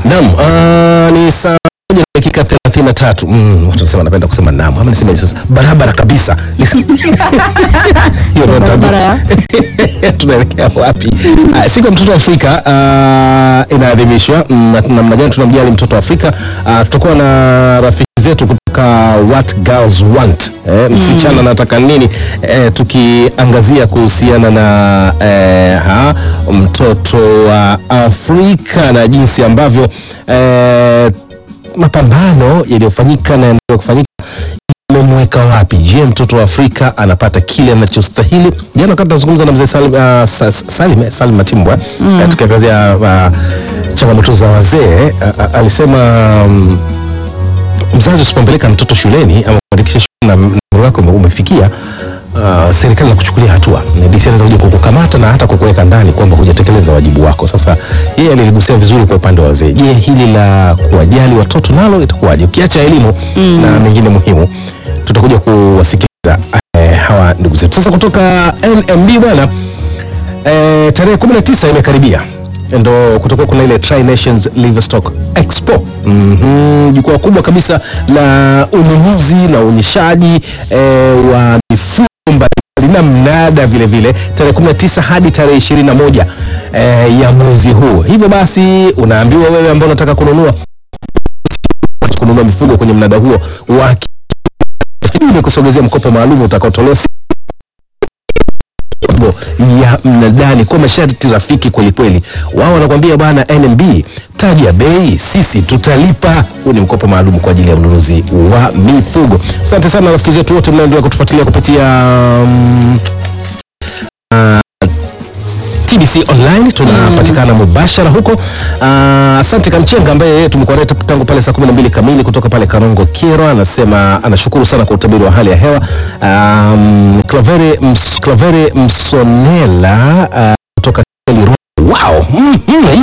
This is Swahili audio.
Naam, uh, ni saa moja na dakika 33. Mm, watu wanasema napenda kusema naam. Ama niseme sasa barabara kabisa. Hiyo ndio Barabara tabia. Tunaelekea wapi? Uh, siku ya mtoto wa Afrika uh, inaadhimishwa mm, na namna gani tunamjali mtoto wa Afrika? Uh, tutakuwa na rafiki zetu kutoka What Girls Want. Eh, msichana anataka nini? Eh, tukiangazia kuhusiana na eh, ha, mtoto wa Afrika na jinsi ambavyo eh, mapambano yaliyofanyika na yanaendelea kufanyika imemweka wapi? Je, mtoto wa Afrika anapata kile anachostahili? Jana wakati tunazungumza na mzee Salim, uh, Sa- Sa- Salim, eh, Salim Matimbwa mm. tukiangazia uh, changamoto za wazee uh, uh, alisema um, mzazi usipompeleka mtoto shuleni ama kuandikisha shule na na umri wako ume- umefikia Uh, serikali inakuchukulia hatua Na DC anaweza kuja kukukamata na hata kukuweka ndani kwamba hujatekeleza wajibu wako. Sasa yeye aliligusia vizuri kwa upande wa wazee. Je, hili la kuwajali watoto nalo itakuwaje? Ukiacha elimu na mengine muhimu, tutakuja kuwasikiliza eh, hawa ndugu zetu. Sasa kutoka NMB bwana eh, tarehe 19 imekaribia ndo kutoka kuna ile Tri Nations Livestock Expo Mhm, jukwaa kubwa kabisa la ununuzi na uonyeshaji eh, wa mifugo mbalimbali na mnada vile vile tarehe 19 hadi tarehe 21 eh, ya mwezi huu. Hivyo basi unaambiwa wewe ambao unataka kununua kununua mifugo kwenye mnada huo wa ni kusogezea mkopo maalum utakaotolewa mambo ya mnadani kwa masharti rafiki kwelikweli. Wao wanakuambia bwana, NMB taji ya bei, sisi tutalipa. Huu ni mkopo maalum kwa ajili ya ununuzi wa mifugo. Asante sana rafiki zetu wote mnaendelea kutufuatilia kupitia um, TBC online tunapatikana mubashara huko. Ah, Asante Kamchenga ambaye yeye tumekuwa naye tangu pale saa 12 kamili kutoka pale Karongo Kero, anasema anashukuru sana kwa utabiri wa hali ya hewa. Um, Clavere, Ms, Clavere Msonela ah, kutoka Keli Ru- wow. mm, mm,